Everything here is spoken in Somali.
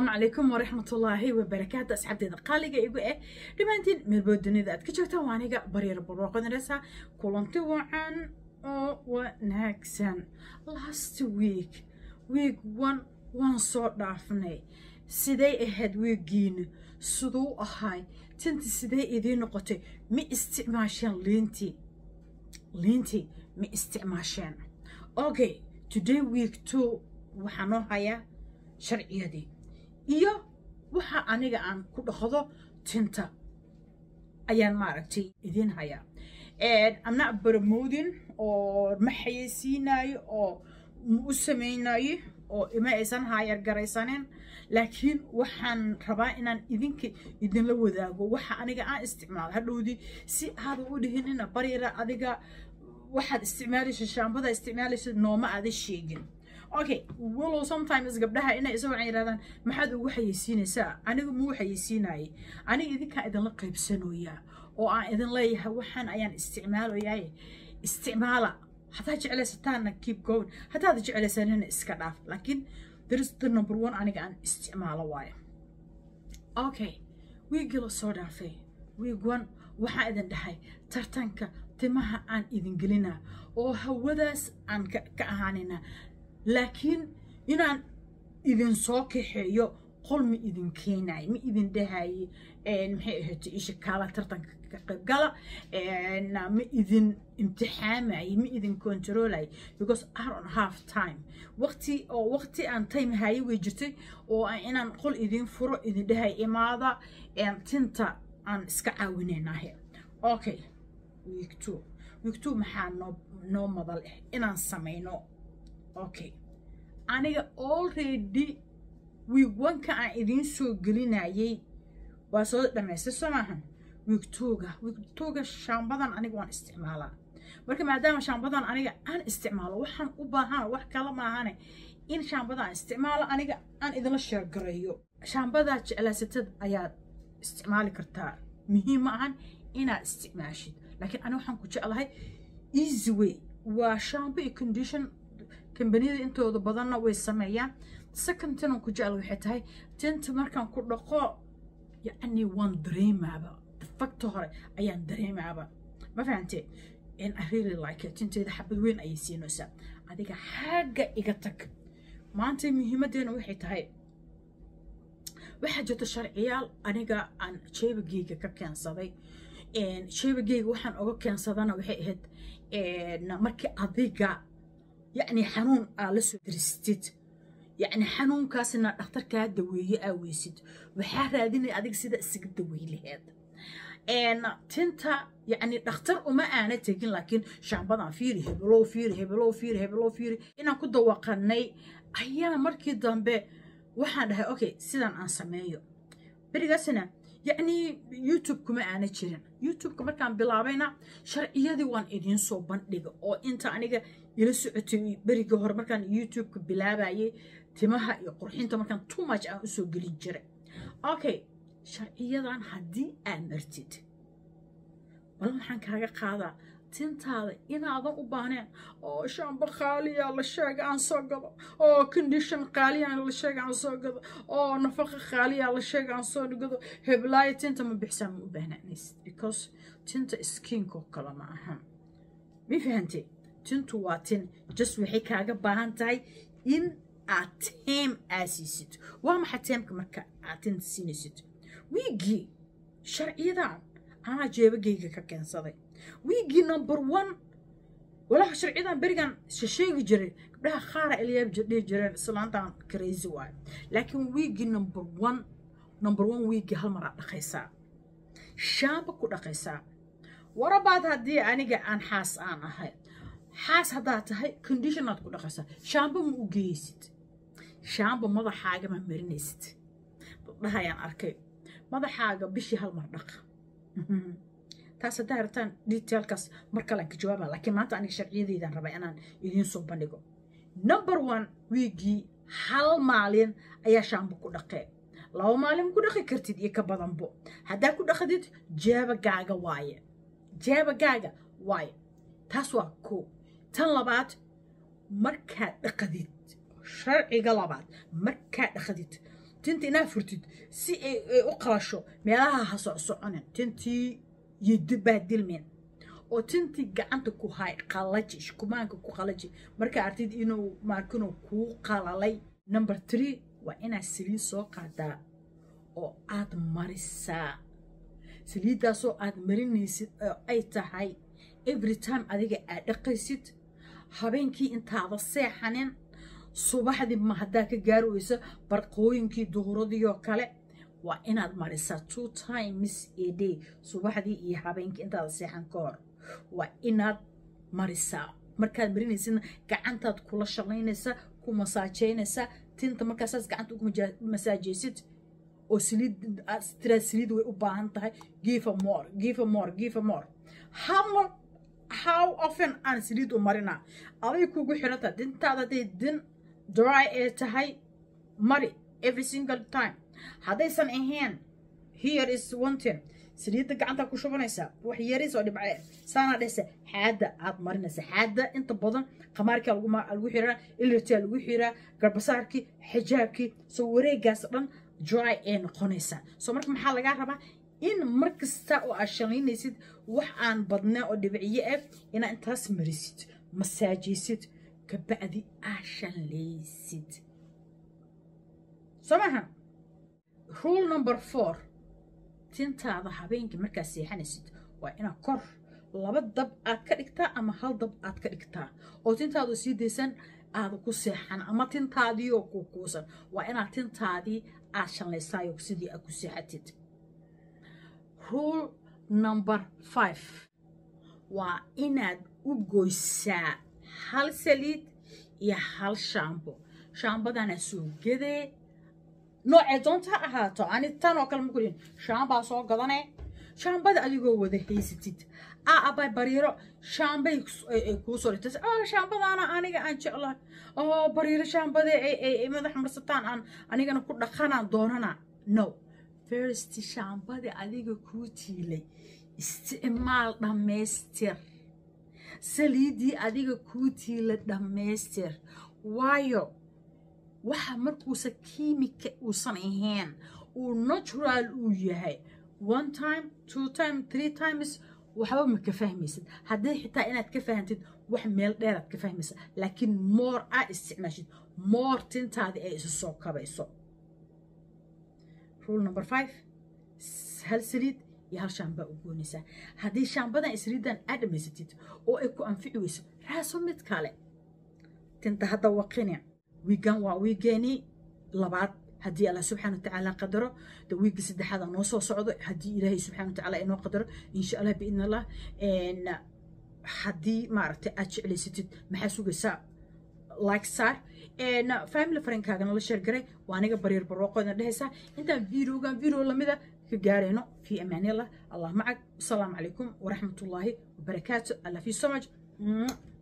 asalaamu calaykum waraxmatullaahi wabarakaatu asxaabteeda qaaliga igu eh dhammaantiin meelbood dunida aad ka joogtaan waa aniga baryar barwaaqodanaysa kulanti wacan oo wanaagsan last week week one waan soo dhaafnay siday ahayd weegiina siduu ahay tinti sidee idiin noqotay ma isticmaasheen liintii liintii ma isticmaasheen okay today week two waxaa noo hayaa sharciyadii iyo waxa aniga aan ku dhaqdo tinta ayaan maaragtay idiin hayaa amna baramoodin oo ma xayeysiinayo oo ma u samaynayo oo ima aysan haayar garaysanin laakiin waxaan rabaa inaan idinka idinla wadaago waxa aniga aan isticmaalo hadhowdii si aada u dhihinina baryara adiga waxaad isticmaalaysa shaambada isticmaalaysa nooma aada sheegin okay walow sometimes gabdhaha inay isagoo aan yidhahdaan maxaad ugu xayeysiinaysaa anigu muu xayeysiinayay aniga idinkaa idinla qaybsanoyaa oo aan idin leeyahay waxaan ayaan isticmaalayaye isticmaala haddaad jeclaysataanna keep going haddaad jeclaysanina iska dhaaf laakiin there's the number one aniga aan isticmaalo waayo okay wiigii la soo dhaafay wiig one waxaa idin dhahay tartanka timaha aan idin gelinaa oo hawadaas aan ka ahaanina laakiin inaan idin soo kaxeeyo qol ma idin keenayo ma idin dhahaye maxay ahayd isha kaala tartanka ka qaybgala ma idin imtixaamayo ma idin controlayo because I don't have time waqti oo waqti aan time haye way jirtay oo inaan qol idin furo idin dhahay imaada tinta aan iska caawinaynahe okay week two week two maxaa noo noo madal ah inaan samayno okay aniga already wiigwanka aan idiin soo gelinayay waa soo dhamaystay soo maahan wiigtooga wiigtooga shaambadan aniga waan isticmaalaa marka maadaama shaambadan aniga aan isticmaalo waxaan u baahan wax kala maahane in shaambada aan isticmaalo aniga aan idinla sheergareeyo shaambadaa jeclaysatad ayaad isticmaali kartaa muhiim ma ahan inaad isticmaashid laakiin aniga waxaan ku jeclahay easy way waa shaambo iyo condition kambaniyada intooda badanna way sameeyaan second tinan ku jecel waxay tahay tinta markaan ku dhaqo yacni waan dareemaaba fakta hore ayaan dareemaaba ma fahantee in I really like it tinteeda xabad weyn ayay siinaysaa adiga xagga iga tag maanta muhiimadeena waxay tahay waxaa jirta sharciyaal aniga aan jeebageyga ka keensaday jeebageyga waxaan oga keensadana waxay ahayd markii adiga yacni xanuun aa la soo diristid yacni xanuunkaasna dhakhtarkaa daweeye aa weysid waxaa raadinaya adiga sida isaga daweey laheed tinta yacni dhakhtar uma aana tegin laakiin shaambadan fiiri hebelow fiiri hebelow fiiri hebelow fiiri inaan ku dawaqanay ayaa markii dambe waxaan dhahay okay sidan aan sameeyo berigaasna yacni youtube kuma aana jirin youtubeka markaan bilaabayna sharciyadii waan idiin soo bandhiga oo inta aniga ila socotay berigii hore markaan youtubeka bilaabayay timaha iyo qurxinta markaan too much aan usoo gelin jiray okay sharciyadan haddii aad martid bal waxaan kaaga qaadaa tintaada inaadan u baahneen oo shaamba qaaliya la sheega aan soo gado oo condition qaaliya la sheega aan soo gado oo nafaqa qaaliya la sheega aan soo gado heblaayo tinta ma bixsaa ma u baahnaanaysid because tinta skinkoo kale ma ahan ma fahantay tintu waa tin just waxay kaaga baahan tahay in aad teem aa siisid waa maxay teemka marka aad tinta siinaysid wiigii sharciyadan anaa jeebageyga ka keensaday wiigii number one walaha sharciyadan berigan shasheegi jiray gabdhaha qaara ilyaab dhihi jireen islaantan crazy waayo laakiin wiigii number one number one wiigii hal mar aad dhaqaysaa shaamba ku dhaqaysaa warabaad haddii aniga aan xaas aan ahay xaas haddaad tahay conditionaad ku dhaqaysaa shaamba ma u geeysid shaamba madaxaaga ma marinaysid dhahayaan arkay madaxaaga bishii hal mar dhaqa taas haddaa rabtaan detailkaas mar kalean ka jawaaba laakiin maanta aniga sharciyadeydaan rabaa inaan idiin soo bandhigo number one wiigii hal maalin ayaa shaambo ku dhaqee laba maalin ku dhaqi kartid iyo ka badanbo haddaa ku dhaqdid jeebagaaga waaye jeebagaaga waaye taas waa ko tan labaad markaad dhaqdid sharciga labaad markaad dhaqdid tinta inaa furtid si ay ay u qalasho meelaha ha socsoconin tintii yidibaa dilmin oo tintii gacanta ku hay qalaji shkumaanka ku qalaji markaa artid inuu maarkinuu kuu qalalay number three waa inaad saliid soo qaadaa oo aad marisaa saliiddaasoo aad marinaysid oo ay tahay every time adiga aad dhaqaysid habeenkii intaada seexanin subaxdii ma haddaa ka gaari weyso barqooyinkii duhuradii oo kale waa inaad marisaa two times a day subaxdii iyo habeenkii intaada seexan ka hor waa inaad marisaa markaad marinaysidna gacantaad kula shaqaynaysaa ku masaajeynaysaa tinta markaasaas gacanta ugu masaajaysid oo saliid tiraa saliid way u baahan tahay give a more give a more give a more how long how often aan saliid u marinaa aday kugu xirantaa dintaada hadday din dry ee tahay mari every single time haddaysan ahayn here is one thing saliidda gacanta ku shubanaysaa wax yaris oo dhibcee saana dhehsa xaadda aad marinaysa xaadda inta badan qamaarkaa lagu xiraa ilirtaa lagu xiraa garbasaarkii xijaabkii soo wareegaas dhan dry ee noqonaysaa soo marka maxaa lagaa rabaa in mar kasta oo aad shalaynaysid wax aan badnaa oo dhibciye ah inaad intaas marisid masaajaysid kabacdi aad shalaysid soo maha rule number four tintaada habeenkii markaad seexanaysid waa inaad kor laba dab aad ka dhigtaa ama hal dab aad ka dhigtaa oo tintaadu sii daysan aada ku seexan ama tintaadii oo ku kuusan waa inaad tintaadii aad shanlaysaayo sidii aad ku seexatid rule number five waa inaad u goysaa hal saliid iyo hal shaambo shaambadana soo gadee noocee doonta ha ahaato ani tan oo kale ma kudhin shaambaa soo gadane shaambada adigoo wada haysatid aa abay bariiro shaambay kuu soo dhigtas oo shaambadaana aniga aan jeclahay oo bariiro shaambada ay madax marsataan aan anigana ku dhaqanaan doonana no first shaambada adiga kuu tiilay isticmaal dhammaystir saliiddii adiga kuu tiila dhammaystir waayo waxa markuusa kiimika uusan ahayn uu natural uu yahay one time two time three times waxba ma ka fahmaysid haddii xitaa inaad ka fahantid wax meel dheeraad ka fahmaysa laakiin moor aad isticmaashid moor tintaadii ay isu soo kabayso rule number five hal saliid iyo hal shaambaa u goonaysaa haddii shaambadan saliiddan aad dhammaysatid oo ay ku anfici weyso raaso mid kale tinta hadda waqini wiigan waa wiigeeni labaad haddii allah subxaana watacaala qadaro de wiigga saddexaada noo soo socdo haddii ilaahay subxana watacaala inoo qadaro insha allah biidn allah haddii maaragtay aad jeclaysatid maxaa sugaysaa like saar family friendkaagana la sheergaray waa aniga baryar barwaaqoodna dhehaysaa intaan videogan video lamida ka gaarayno fi amaanillah allah macag asalaamu calaykum waraxmatullaahi wabarakaatu i love you so much